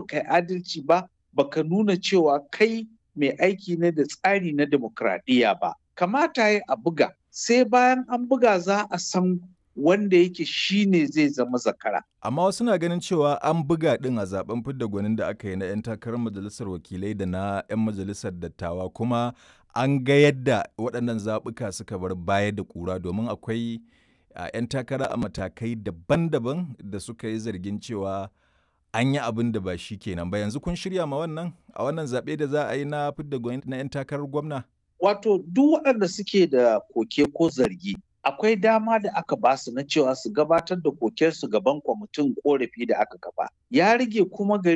baka yi adalci ba baka nuna cewa kai mai aiki ne da tsari na demokradiyya ba kamata ya a buga sai bayan an buga za a san wanda yake shine zai zama zakara Amma wasu na ganin cewa an buga ɗin a zaben fidda gwanin da aka yi na 'yan takarar majalisar wakilai da na 'yan majalisar dattawa kuma an ga yadda waɗannan zaɓuka suka bar baya da ƙura domin akwai a 'yan takara a matakai daban-daban da suka yi zargin cewa an yi abin da ba shi kenan ba yanzu kun shirya ma wannan a wannan zaɓe da za a yi na fidda gwani na 'yan takarar gwamna wato duk waɗanda suke da koke ko zargi akwai dama da aka ba su na cewa su gabatar da kokensu gaban kwamitin korafi da aka kafa ya rage kuma gari